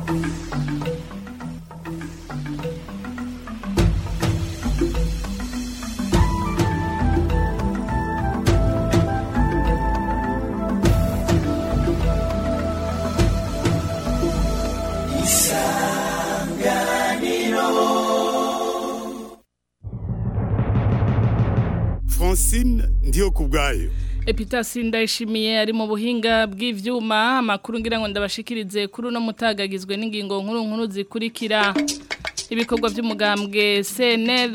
Francine ndiyo kubwayo Epitasi ndayishimiye ari mu buhinga bw'ivyuma amakuru ngira ngo ndabashikirize kuri uno mutagagizwe n'ingingo nkuru nkuru zikurikira ibikorwa by'umugambwe CNL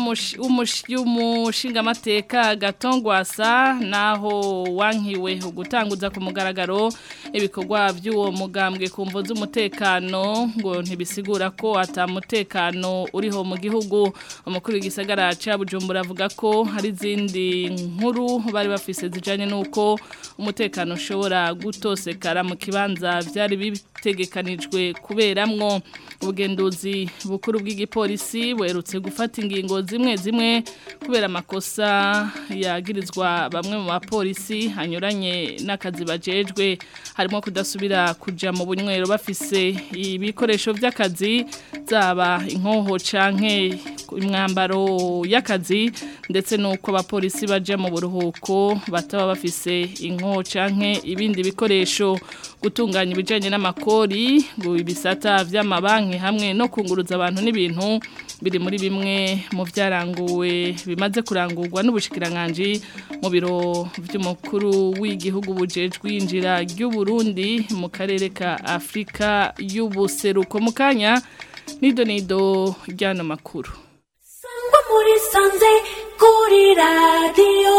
by'umushingamateka gatongwasa naho wankiwe ugutanguza ku mugaragaro ibikorwa by'uwo mugambwe ku mvo z'umutekano ngo ntibisigura ko atamutekano uriho mu gihugu umukuru w'igisagara ca Bujumbura avuga ko hari izindi nkuru bari bafise zijanye nuko umutekano ushobora gutosekara mu kibanza byari bitegekanijwe kuberamwo ubugenduzi bukuru bw'igipolisi werutse gufata ingingo zimwe zimwe kubera amakosa yagirizwa bamwe mu bapolisi hanyuranye n'akazi bajejwe harimo kudasubira kuja mu bunywero bafise ibikoresho by'akazi zaba inkoho canke imwambaro y'akazi ndetse nuko abapolisi baje mu buruhuko bataba bafise inkoho canke ibindi bikoresho gutunganya ibijanye n'amakori ngo ibisata vy'amabanki hamwe no kunguruza abantu n'ibintu biri muri bimwe mu byaranguwe bimaze kurangurwa n'ubushikiranganje mu biro by'umukuru w'igihugu bujejwe injira ry'u Burundi mu karere ka Afrika y'ubuseruko mu kanya nido nido ryano makuru sangwa muri sanze kuri radio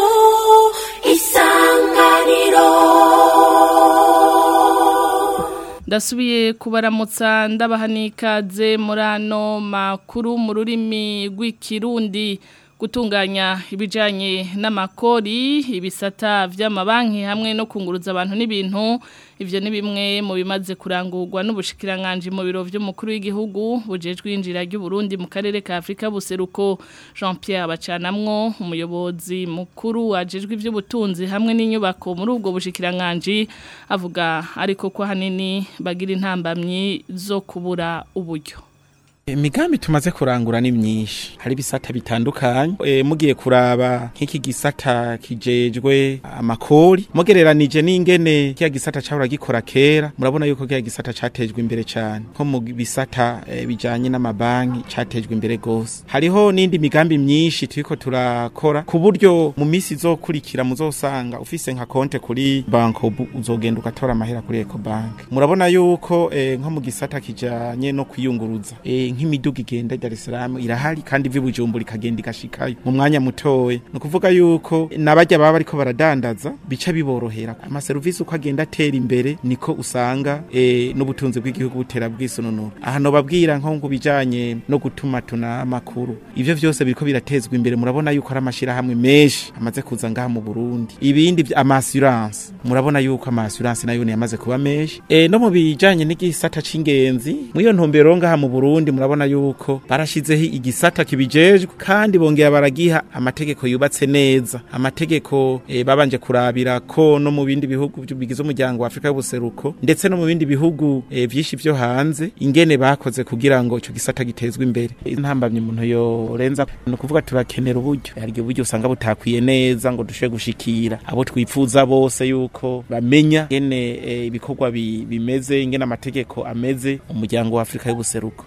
isanganiro ndasubiye kubaramutsa ndabaha n'ikaze muri ano makuru mu rurimi rw'ikirundi gutunganya ibijyanye n'amakori ibisata by'amabanki hamwe no kunguruza abantu n'ibintu ibyo ni bimwe mu bimaze kurangurwa n'ubushikiranganje mu biro by'umukuru w'igihugu bujejwe injira ry'uburundi mu karere ka afurika buseruko jean Pierre bacanamwo umuyobozi mukuru wajejwe iby'ubutunzi hamwe n'inyubako muri ubwo bushikiranganje avuga ariko ko ahanini bagira intambamyi zo kubura uburyo imigambi tumaze kurangura ni myinshi hari ibisata bitandukanye e, mugiye kuraba nk'iki gisata kijejwe amakori mugereranije n'ingene kiya gisata cahora gikora kera murabona yuko kiya gisata catejwe imbere cyane nko mu bisata e, bijanye n'amabanki catejwe imbere gose hariho n'indi migambi myinshi turiko turakora ku buryo mu misi izokurikira muzosanga ufise nka konte kuri banko uzogenda ugatora amahera kuri Ecobank murabona yuko e, nko mu gisata kijanye no kwiyunguruza e, nk'imiduga igenda Dar es Salaam irahari kandi ivi Bujumbura ikagenda igashikayo mu mwanya mutoye no kuvuga yuko nabajya baba ariko baradandaza bica biborohera ama service uko agenda atera imbere niko usanga e, n'ubutunzi bw'igihugu butera bwisununura aha no babwira nko ngo bijanye no gutuma tuna makuru ivyo vyose biriko biratezwa imbere murabona yuko ari amashira hamwe menshi amaze kuza ngaha mu Burundi ibindi ama assurance murabona yuko ama assurance nayo yamaze kuba menshi e, no mu bijanye n'igisata c'ingenzi mu iyo ntumbero ngaha mu Burundi murabona yuko barashizeho igisata kibijejwe kandi bongera baragiha amategeko yubatse neza amategeko e, babanje kurabira ko no mu bindi bihugu bigize umuryango wa Afrika y'ubuseruko ndetse no mu bindi bihugu e, vyinshi vyo hanze ingene bakoze kugira ngo ico gisata gitezwe imbere intambamye umuntu yorenza no kuvuga turakenera uburyo hari uburyo usanga butakwiye neza ngo dushe gushikira abo twifuza bose yuko bamenya ingene e, ibikorwa bi, bimeze ingene amategeko ameze umuryango wa Afrika y'ubuseruko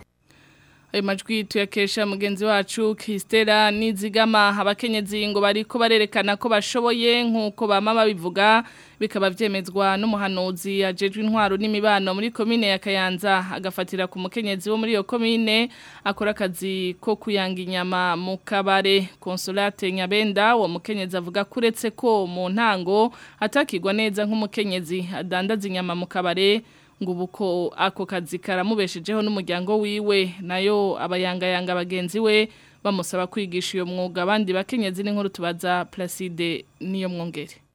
ayo majwi tuyakesha mugenzi wacu Kristera Nizigama abakenyezi ngo bariko barerekana ko bashoboye nkuko bama babivuga bikaba vyemezwa n'umuhanuzi ajejwe intwaro n'imibano muri komine ya Kayanza agafatira ku mukenyezi wo muri iyo komine akora akazi ko kuyanga inyama mu kabare Consolate Nyabenda wo mukenyezi avuga kuretse ko mu ntango atakirwa neza nk'umukenyezi adandaza inyama mu kabare ngo ubuko ako kazi karamubeshejeho n'umuryango wiwe nayo abayangayanga bagenzi we bamusaba kwigisha iyo mwuga abandi bakenyezi n'inkuru tubaza Placide niyo mwongere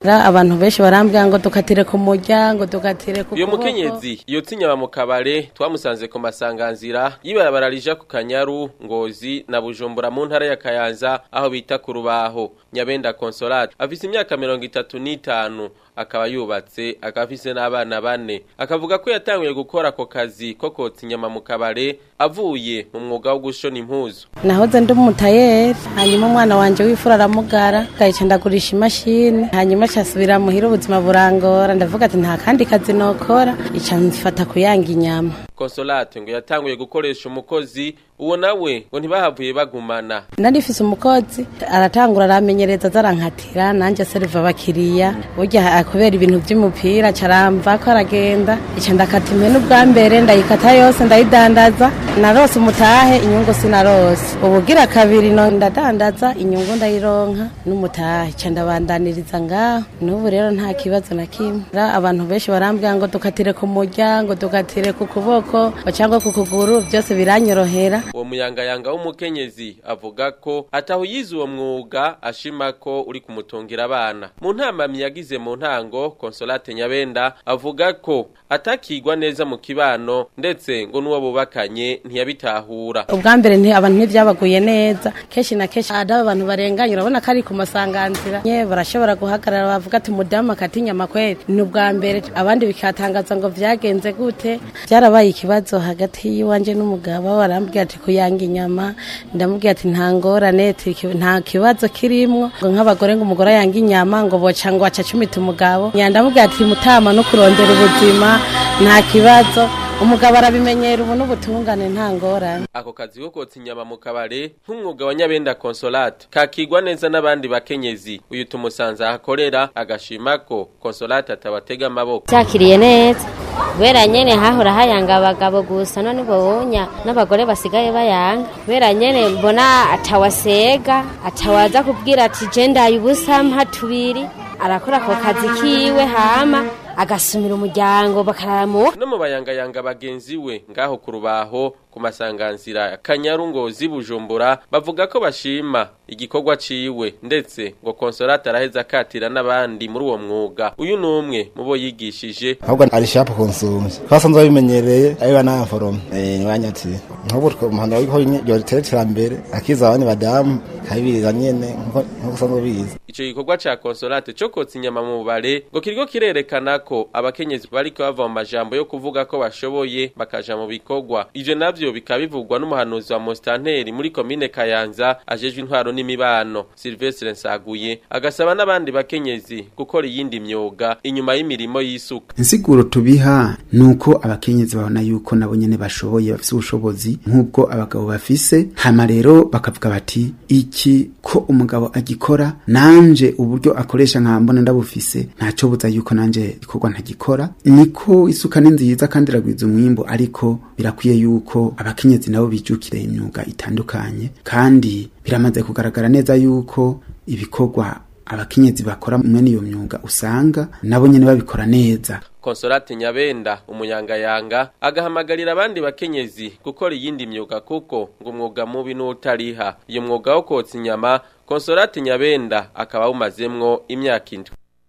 abantu benshi barambwira ngo dukatire ku muryango dukatire ku uyo kuboko mukenyezi yotse inyama mu kabare twamusanze ku masanganzira yibarabara rija ku kanyaru ngozi na bujumbura mu ntara ya kayanza aho bita ku rubaho nyabenda consolate afise imyaka mirongo itatu n'itanu akaba yubatse akaba afise n'abana bane akavuga ko yatanguye gukora ako kazi ko kotsa inyama mu kabare avuye mu mwuga wo gushona impuzu nahoze ndi umutayeri hanyuma umwana wanje w'ifura aramugara gahica ndagurisha imashini hanyuma casubira muhira ubuzima burangora ndavuga ati nta kandi kazi nokora ica mfata kuyanga inyama consolate ngo yatanguye gukoresha umukozi uwo nawe ngo ntibahavuye bagumana narifise umukozi aratangura aramenyereza zarankatira nanje seriva abakiriya burya kubera ibintu vy'umupira caramva ko aragenda ica ndakata impene ubwa mbere ndayikata yose ndayidandaza narose umutahe inyungu sinarose ubugira kabiri no ndadandaza inyungu ndayironka n'umutahe ca ndabandaniriza ngaho n'ubu rero nta kibazo na kimwe Ra abantu benshi barambwira ngo dukatire ku muryango dukatire ku kuboko cyangwa ku kuguru byose biranyorohera uwo muyangayanga w'umukenyezi avuga ko ataho yize uwo mwuga ashima ko uri kumutungira abana mu ntamamyi yagize mu ntango consolate nyabenda avuga ko atakigwa neza mu kibano ndetse ngo n'uwo bubakanye ntiyabitahura ubwa mbere nti abantu ntibyabaguye neza kenshi na kenshi ada abantu barenganye urabona ko ari ku masanganzira nye barashobora guhagarara bavuga ati umudamu akata inyama kweri ni ubwa mbere abandi bikatangaza ngo vyagenze gute byarabaye ikibazo hagati y'iwanje n'umugabo barambwira ati kuyanga inyama ndamubwira ati nta ngorane ati ki- nta kibazo kirimwo ngo nk'abagore ngo umugore yanga inyama ngo boca ngo aca cumita umugabo nya ndamubwira ati mutama no kurondera ubuzima nta kibazo umugabo arabimenyera ubu n'ubutungane nta ngorane ako kazi ko kotsa inyama mu kabare nk'umwuga wa nyabenda consolate kakigwa neza n'abandi bakenyezi uyu tumusanze ahakorera agashima ko consolate atabatega amaboko cyakiriye neza kubera nyene hahora hayanga abagabo gusa none bonya n'abagore basigaye bayanga kubera nyene mbona atawasega atawaza kubwira ati je ndaye ubusa mpa tubiri arakora ako kazi kiwe hama agasumira umuryango bakaramuka no mu bayangayanga bagenzi we ngaho ku rubaho ku masanganzira kanyaru ngozi bujumbura bavuga ko bashima igikorwa ciwe ndetse ngo consolate araheza akatira n'abandi muri uwo mwuga uyu ni umwe mu bo yigishije ahubwo ari shapu konsumye twasanze babimenyereye abiba n'aforoma niwanyatsi nk'ubu umuhanda w'iho yoritera iterambere akiza abandi badamu kabiriza nyene nk'uko usanzwe ubizi ico gikorwa ca consolate co kotsa inyama mu bubare ngo kiriko kirerekana ko abakenyezi bariko bava mu majambo yo kuvuga ko bashoboye bakaja mu bikorwa ivyo navyo bikaba bivugwa n'umuhanuzi wa mostanteri muri komine kayanza ajejwe intwaro n'imibano silvestre nsaguye agasaba n'abandi bakenyezi gukora iyindi myuga inyuma y'imirimo y'isuka insiguro tubiha nuko abakenyezi babona yuko nabo nyene bashoboye bafise ubushobozi nk'ubwo abagabo bafise hama rero bakavuga bati iki ko umugabo agikora nanje uburyo akoresha nka mbona ndabufise ntaco buza yuko nanje ikorwa ntagikora niko isuka ni nziza kandi iragwiza umwimbu ariko birakwiye yuko abakenyezi nabo bijukira imyuga itandukanye kandi biramaze kugaragara neza yuko ibikorwa abakenyezi bakora mwene iyo myuga usanga nabo nyene babikora neza Consolate Nyabenda umuyangayanga agahamagarira abandi bakenyezi gukora iyindi myuga kuko ngo umwuga mubi n'utariha iyo mwuga wo kotsa inyama Consolate Nyabenda akaba awumazemwo imyaka indwi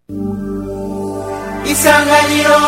isanganiro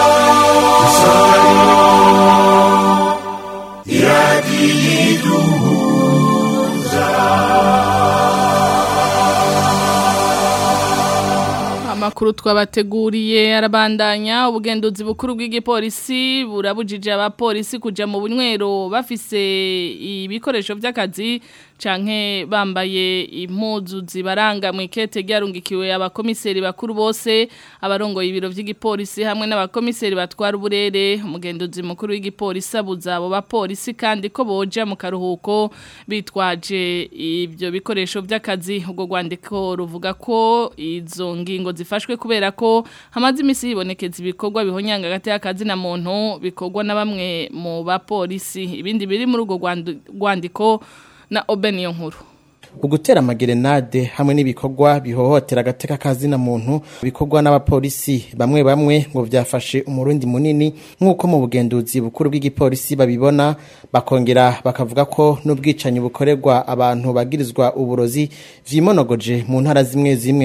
Amakuru twabateguriye arabandanya ubugenduzi bukuru bw'igipolisi burabujije abapolisi kuja mu bunywero bafise ibikoresho by'akazi canke bambaye impuzu zibaranga mu ikete ryarungikiwe abakomiseri bakuru bose abarongoye ibiro vy'igipolisi hamwe n'abakomiseri batwara uburere umugenduzi mukuru w'igipolisi abuza abo bapolisi kandi ko boja mu karuhuko bitwaje ibyo bikoresho by'akazi ubwo rwandiko ruvuga ko izo ngingo zifashwe kubera ko hamaze imisi hibonekeza ibikorwa bihonyanga hagati y'akazi na muntu bikorwa na bamwe mu bapolisi ibindi biri muri urwo rwandu- rwandiko na Obeniyo nkuru ugutera amagerenade hamwe n'ibikorwa bihohotera agateka kazina muntu bikorwa n'abapolisi bamwe bamwe ngo vyafashe umurundi munini nk'uko mu bugenduzi bukuru bw'igipolisi babibona bakongera bakavuga ko n'ubwicanyi bukorerwa abantu bagirizwa uburozi vyimonogoje mu ntara zimwe zimwe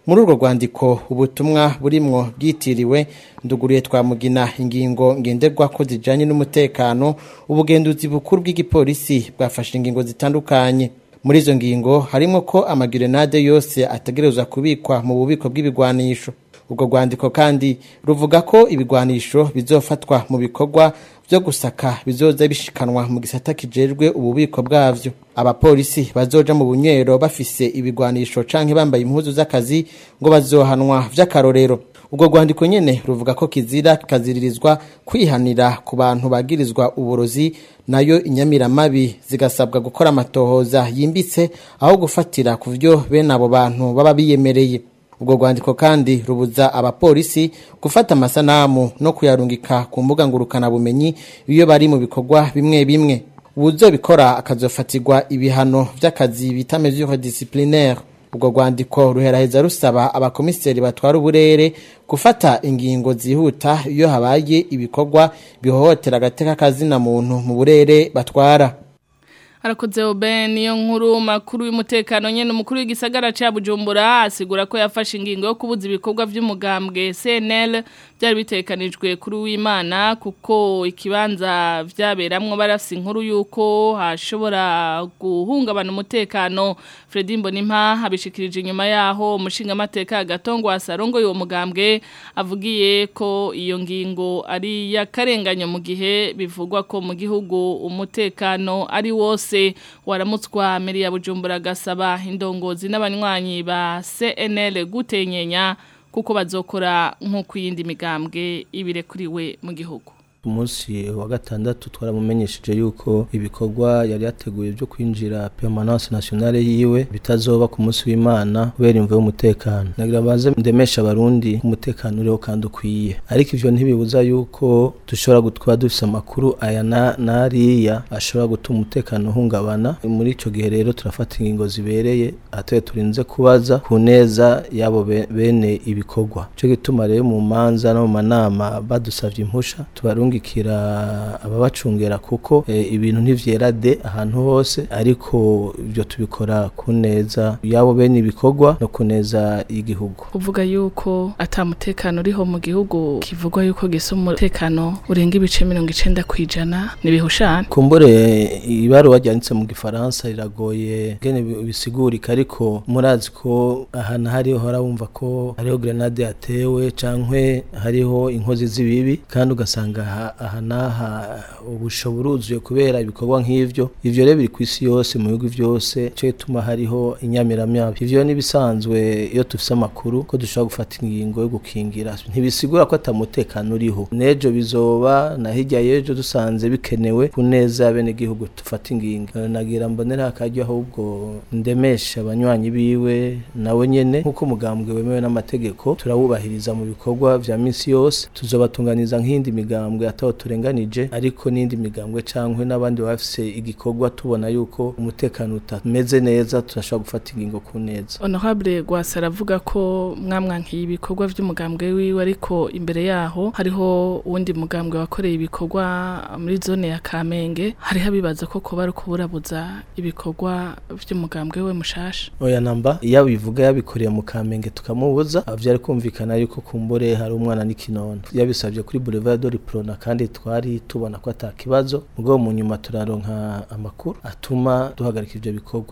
muri urwo rwandiko ubutumwa burimwo bwitiriwe nduguriye twamugina ingingo ngenderwa ko zijanye n'umutekano ubugenduzi bukuru bw'igipolisi bwafashe ingingo zitandukanye muri izo ngingo harimo ko amagirenade yose ategerezwa kubikwa mu bubiko bw'ibigwanisho ubwo rwandiko kandi ruvuga ko ibigwanisho bizofatwa mu bikorwa byo gusaka bizoza bishikanwa mu gisata kijejwe ububiko bwavyo abapolisi bazoja mu bunywero bafise ibigwanisho canke bambaye impuzu z'akazi ngo bazohanwa vy'akarorero ubwo rwandiko nyene ruvuga ko kizira kikaziririzwa kwihanira ku bantu bagirizwa uburozi nayo inyamiramabi zigasabwa gukora amatohoza yimbitse aho gufatira ku vyo bene abo bantu baba biyemereye ubwo rwandiko kandi rubuza abapolisi gufata amasanamu no kuyarungika ku mbuga ngurukanabumenyi iyo bari mu bikorwa bimwe bimwe ubuzobikora akazofatirwa ibihano vy'akazi bita mesure disciplinaire ubwo rwandiko ruheraheza rusaba abakomiseri batwara uburere gufata ingingo zihuta iyo habaye ibikorwa bihohotera agateka kazina muntu mu burere batwara Harakoze obe niyo nkuru makuru y'umutekano nyene umukuru w'igisagara ca Bujumbura asigura ko yafashe ingingo yo kubuza ibikorwa vy'umugambwe CNL byari bitekanijwe kuri w'Imana kuko ikibanza vyaberamwo barafise inkuru yuko hashobora guhungabana umutekano Fredy Mbonimpa abishikirije inyuma yaho umushinga amateka gatongo asarongo yo mugambwe avugiye ko iyo ngingo ari yakarenganyo mu gihe bivugwa ko mu gihugu umutekano ari wose wose waramutswa mbere ya bujumbura gasaba indongozi n'abanywanyi ba CNL gutenyenya kuko bazokora nk'uko iyindi migambwe ibirekuriwe mu gihugu umunsi wa gatandatu twaramumenyesheje yuko ibikorwa yari yateguye byo kwinjira permanence nationale yiwe bitazoba ku munsi w'Imana kubera imvo y'umutekano nagira baze ndemesha abarundi umutekano uriho kandi ukwiye ariko ivyo ntibibuza yuko dushobora gutwa dufise amakuru aya na nariya ashobora gutuma umutekano uhungabana muri ico gihe rero turafata ingingo zibereye atoye turinze kubaza ku neza yabo bene ibikorwa cyo gituma rero mu manza no mu manama badusavye impusha tubarungi kurungikira ababacungera kuko e, ibintu ntivyera de ahantu hose ariko ibyo tubikora ku neza yabo bene ibikorwa no ku neza y'igihugu uvuga yuko atamutekano uriho mu gihugu kivugwa yuko gisa umutekano urenga ibice mirongo icenda kwijana nibihushana kumbure ibaruwa ryanditse mu gifaransa riragoye gene bisigurika ariko murazi ko ahantu hariho harabumva ko hariho grenade yatewe cankwe hariho inkozi z'ibibi kandi ugasanga aha n'aha ubusho buruzuye kubera ibikorwa nk'ivyo ivyo rero biri ku isi yose mu bihugu vyose cyo gituma hariho inyamiramabi ivyo nibisanzwe iyo tufise amakuru ko dushobora gufata ingingo yo gukingira ntibisigura ko atamutekano uriho nejo bizoba na hirya y'ejo dusanze bikenewe ku neza bene gihugu tufata ingingo nagira mbonera akaryo ahubwo ndemesha abanywanyi biwe nawe nyene nk'uko umugambwe wemewe n'amategeko turawubahiriza mu bikorwa vya misi yose tuzobatunganiza nk'indi migambwe ataho turenganije ariko n'indi migambwe cankwe n'abandi bafise igikorwa tubona yuko umutekano utameze neza turashobora gufata ingingo ku neza honorable gwasa aravuga ko mwamwankiye ibikorwa vy'umugambwe wiwe ariko imbere yaho hariho uwundi mugambwe wakoreye ibikorwa muri zone ya Kamenge hariho abibaza ko kuba ari kuburabuza ibikorwa vy'umugambwe we mushasha oya namba iyo bivuga yabikoreye mu Kamenge tukamubuza vyari kumvikana yuko kumbure hari umwana n'ikinono yabisabye kuri Boulevard de Prona kandi twari tubona ko atakibazo ubwo mu nyuma turaronka amakuru atuma duhagarika ivyo bikorwa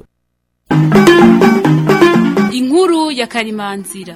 inkuru ya karimanzira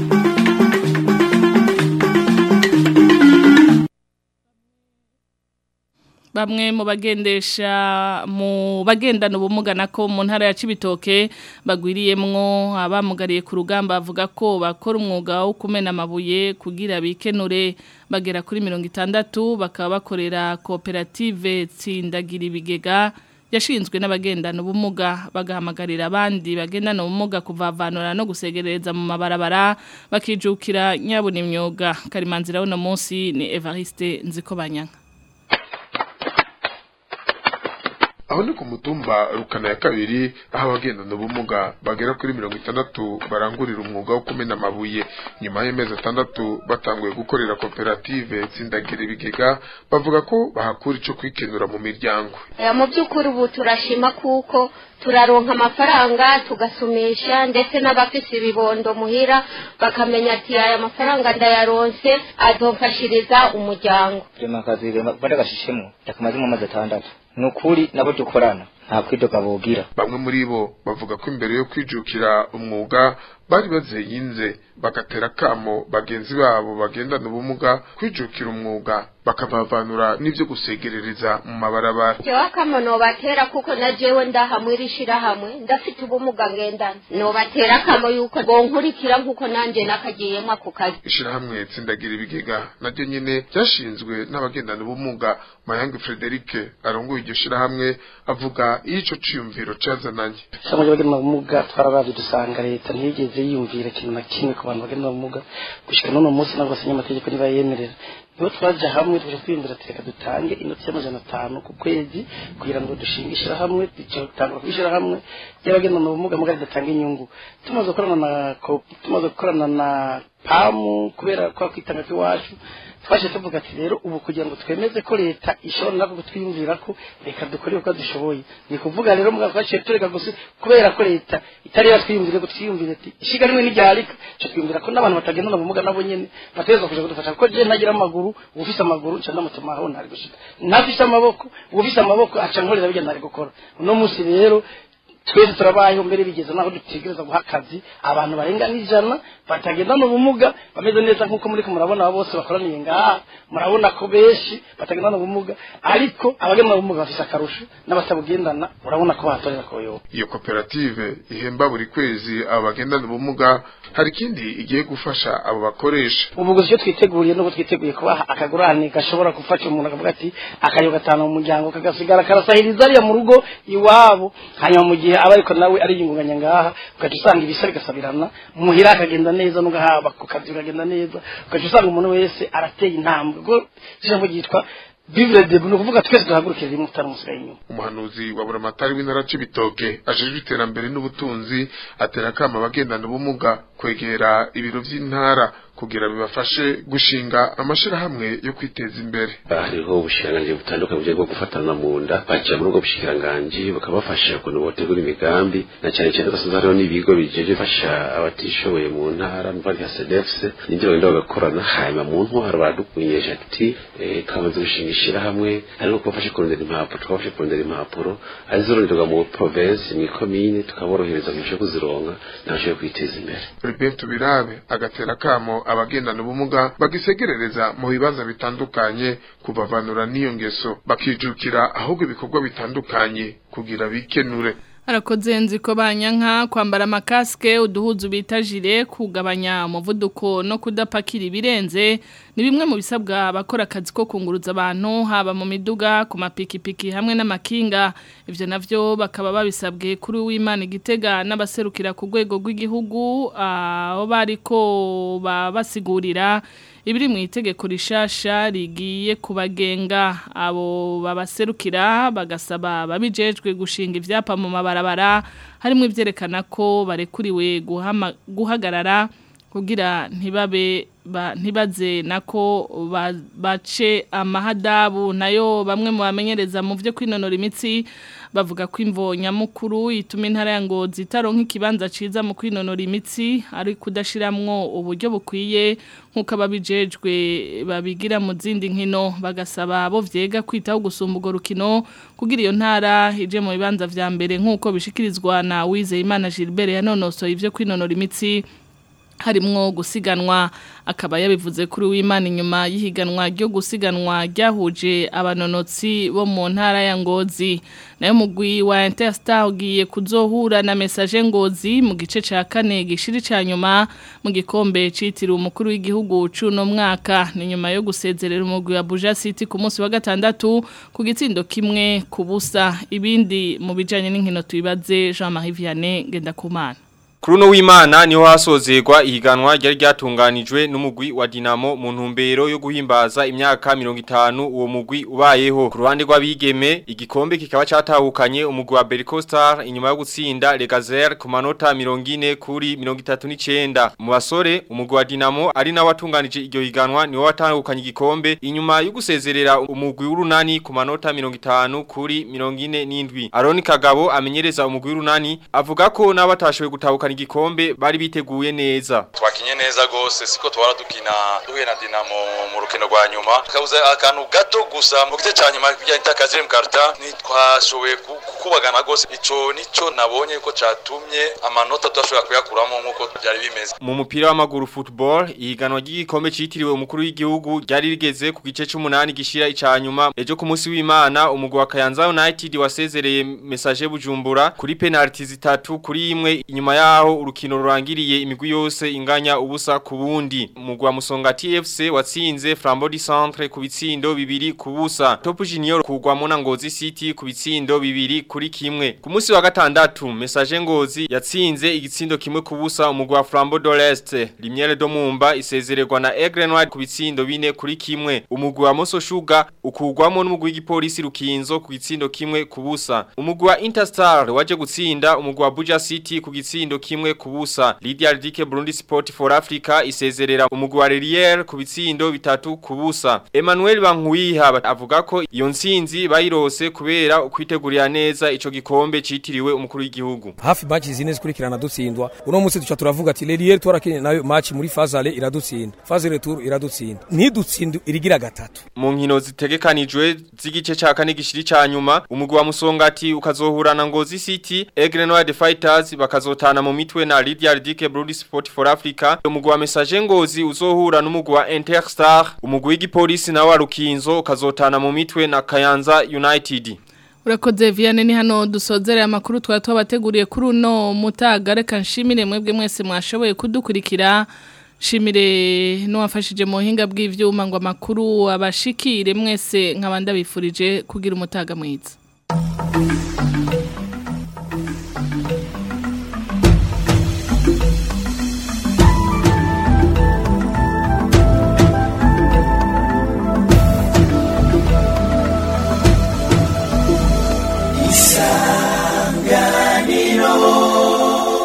bamwe mu bagendesha mu bagendana ubumuga nako mu ntara ya Cibitoke bagwiriyemwo abamugariye ku rugamba bavuga ko bakora umwuga wo kumena amabuye kugira bikenure bagera kuri mirongo itandatu bakaba bakorera koperative tsindagira ibigega yashinzwe n'abagendana ubumuga bagahamagarira abandi bagendana ubumuga kuvavanura no gusegereza mu mabarabara bakijukira nyabuna imyuga karimanzira uno munsi ni Evariste Nzikobanyanga aho ni ku mutumba rukana ya kabiri aho abagendana ubumuga bagera kuri mirongo itandatu barangurira umwuga wo kumena amabuye nyuma y'amezi atandatu batanguye gukorera koperative tsindagira ibigega bavuga ko bahakura ico kwikenura mu miryango Eh, mu by'ukuri ubu turashima kuko turaronka amafaranga tugasumisha ndetse n'abafise ibibondo muhira bakamenya ati aya mafaranga ndayaronse azomfashiriza umuryango rema akazi bari agashishemo yakamazemo amezi atandatu ni ukuri nabo dukorana nta kwidoga bogira bamwe muri bo bavuga ko imbere yo kwijukira umwuga bari bazeyinze bagatera kamo bagenzi babo bagendana ubumuga kwijukira umwuga bakabavanura n'ivyo gusegerereza mu mabarabara jewe akamo nobatera kuko na jewe ndahamwe irishirahamwe ndafite ubumuga ngendana nobatera akamo yuko bonkurikira nk'uko nanje nakagiyemo ako kazi ishirahamwe tsindagira ibigega naryo nyene ryashinzwe n'abagendana ubumuga mayange Frederic arongoye iryo shirahamwe avuga iyo ico ciyumviro cazananye cyangwa bagenda ubumuga twarabaje dusanga leta ntiyigeze yiyumvira ikintu na kimwe ku bantu bagenda ubumuga gushika n'uno munsi ntabwo basinya amategeko niba yemerera nibo twaje hamwe tuje kwiyumvira ati reka dutange inoti y'amajana atanu ku kwezi kugira ngo dushinge ishyirahamwe dutangura ku ishyirahamwe ry'abagendana ubumuga mugari datanga inyungu tumaze gukorana na ko- tumaze gukorana na pamu kubera kwa kwitanga kw'iwacu twaje tuvuga ati rero ubu kugira ngo twemeze ko leta ishobora nako kutwiyumvira ko reka dukore uko dushoboye ni kuvuga rero mugabo twaciye tureka gusa kubera ko leta itari yatwiyumvire ngo twiyumvire ati ishiga rimwe n'iryarika cyo twiyumvira ko n'abantu batagendana ubumuga nabo nyene bategerezwa kuja kudufasha kuko je ntagira amaguru ufise amaguru nca ndamutuma aho ntari gushika ntafise amaboko ufise amaboko aca nkorera bijya ntari gukora uno munsi rero twese turabayeho mbere bigeze naho dutegereza guha akazi abantu barenga n'ijana batagendana ubumuga bameze neza nk'uko muri ko murabona abo bose bakoraniye ngaha murabona ko benshi batagendana ubumuga ariko abagendana ubumuga bafise akarusho n'abatabugendana urabona ko bahatorera koyoba iyo koperative ihemba buri kwezi abo bagendana ubumuga hari ikindi igiye gufasha abo bakoresha ubu gusa icyo twiteguriye nuko twiteguye kubaha akagurane gashobora gufasha umuntu akavuga ati akayo gatanu mu muryango kagasigara karasahiriza ariya mu rugo iwabo hanyuma mu gihe aba ariko nawe ariyungunganya ngaha ugaca usanga ibisa bigasabirana muhira akagenda neza n'ugahaba ku kazi ukagenda neza ugaca usanga umuntu wese arateye intambwe ubwo ijambo ryitwa vivre debu ni ukuvuga twese duhagurukire rimwe tutaramusigaye inyuma umuhanuzi wa buramatari w'intara c'ibitoke ajejwe iterambere n'ubutunzi atera akama abagendana ubumuga kwegera ibiro vy'intara kugira bibafashe gushinga amashirahamwe yo kwiteza imbere hariho ubushikiranganji butandukanye bugiye bwo gufatana mu nda baciye muri ubwo bushikiranganji bakabafasha ukuntu botegura imigambi na cyane cyane ugasanga hariho n'ibigo bijeje bifasha abatishoboye mu ntara mva nka cdfc n'ibyo bagenda bagakorana hanyuma mu ntwaro baradukumenyesha ati eh, twamaze gushinga ishirahamwe ariko kubafasha kurondera impapuro twabafashe kurondera impapuro arizoronderwa mu provinsi mu ikomine tukaborohereza mu byo kuzironka nabashoboye kwiteza imbere Robert Tubirabe agatera kamo abagendana ubumuga bagisegerereza mu bibanza bitandukanye kubavanura n'iyo ngeso bakijukira ahubwo ibikorwa bitandukanye kugira bikenure Harakoze nziko banyanka kwambara makaske uduhuzu bita jire kugabanya umuvuduko no kudapakira ibirenze ni bimwe mu bisabwa abakora akazi ko kunguruza abantu haba mu miduga ku mapikipiki hamwe n'amakinga ivyo navyo bakaba babisabwe kuri w'Imana igitega n'abaserukira ku rwego rw'igihugu aho bariko babasigurira ibiri mu itegeko rishasha rigiye kubagenga abo babaserukira bagasaba babijejwe gushinga ivyapa mu mabarabara harimo ivyerekana ko barekuriwe guhama- guhagarara kugira ntibabe ba, ntibaze nako ba- bace amahadabu nayo bamwe mu bamenyereza mu vyo kwinonora imitsi bavuga ko imvo nyamukuru ituma intara ya ngozi itaronka ikibanza ciza mu kwinonora imitsi ari kudashiramwo uburyo bukwiye nk'uko ababijejwe babigira mu zindi nkino bagasaba abo vyega kwitaho gusumba urwo rukino kugira iyo ntara ije mu bibanza vya mbere nk'uko bishikirizwa na Wizeyimana Gilbert yanonosoye ivyo kwinonora imitsi harimwo gusiganwa akaba yabivuze kuri w'Imana inyuma y'ihiganwa ryo gusiganwa ryahuje abanonotsi bo mu ntara ya Ngozi nayo mugwi wa Interstar ugiye kuzohura na message Ngozi mu gice ca kane gishiri ca nyuma mu gikombe citiriwe umukuru w'igihugu cuno mwaka ni nyuma yo gusezerera umugwi wa Buja City ku munsi wa gatandatu ku gitsindo kimwe ku busa ibindi mu bijanye n'inkino tubibaze Jean-Marie Vianney Gendakumana Kuri uno w'Imana niho hasozerwa ihiganwa ryari ryatunganijwe n'umugwi wa Dinamo mu ntumbero yo guhimbaza imyaka 50 uwo mugwi ubayeho. Ku ruhande rw'abigeme igikombe kikaba catahukanye umugwi wa Berco Star inyuma yo gutsinda Legazer ku manota 40 kuri 39. Mu basore umugwi wa Dinamo ari nawe watunganije iryo higanwa niwo watahukanye igikombe inyuma yo gusezerera umugwi w'urunani ku manota 50 kuri 47. Aroni Kagabo amenyereza umugwi w'urunani avuga ko n'abatashoboye gutahukana igikombe bari biteguye neza. twakinye neza gose siko twara dukina duhuye na Dinamo mu rukino rwa nyuma kabuza akantu gato gusa mu gice cya nyuma bijya itakazire mu karta ntitwashoboye ku- kukubagana gose ico nico nabonye ko catumye amanota tudashobora kuyakuramo nkuko byari bimeze Mu mupira w'amaguru football ihiganwa ry'igikombe citiriwe umukuru w'igihugu ryari rigeze ku gice c'umunani gishira icanyuma ejo ku munsi w'Imana umugwi wa Kayanza United wasezereye message Bujumbura kuri penalty zitatu kuri imwe inyuma yaho urukino rurangiriye imigwi yose inganya ubusa ku bundi umugwi wa Musonga TFC watsinze Flambeau du Centre ku bitsindo bibiri ku busa Top Junior kugwamo na Ngozi City ku bitsindo bibiri kuri kimwe ku munsi wa gatandatu message Ngozi yatsinze igitsindo kimwe ku busa umugwi wa Flambeau de l'Est Limiere do Mumba isezererwa na Aigle Noir ku bitsindo bine kuri kimwe umugwi wa Moso Sugar ukugwamo n'umugwi w'igipolisi Rukinzo ku gitsindo kimwe ku busa umugwi wa Interstar waje gutsinda umugwi wa Buja City ku gitsindo kimwe ku busa Lydia Ridike Burundi Sport for Africa isezerera umugwi wa Relier ku bitsindo bitatu ku busa Emmanuel Bankwiha avuga ko iyo ntsinzi bayirose kubera ukwitegurira neza ico gikombe citiriwe umukuru w'igihugu hafi match zine zikurikirana dutsindwa uno munsi duca turavuga ati Lelier twarakinye nayo match muri Fazale iradutsinda Fazale tour iradutsinda ntidutsinde irigira gatatu mu nkino zitegekanijwe z'igice ca kane gishiri ca nyuma umugwi wa Musongati ukazohura na Ngozi City Aigle Noir Fighters bakazotana mu mitwe na Lydia Ridike Brody Sport for Africa umugwi wa Message Ngozi uzohura n'umugwi wa Interstar umugwi w'igipolisi na wa Rukinzo ukazotana mu mitwe na Kayanza United Urakoze Vianney ni hano dusozereye amakuru twari twabateguriye kuri uno mutaga reka nshimire mwebwe mwese mwashoboye kudukurikira shimire n'uwafashije mu buhinga bw'ivyuma ngo amakuru abashikire mwese nk'abandi bifurije kugira umutaga mwiza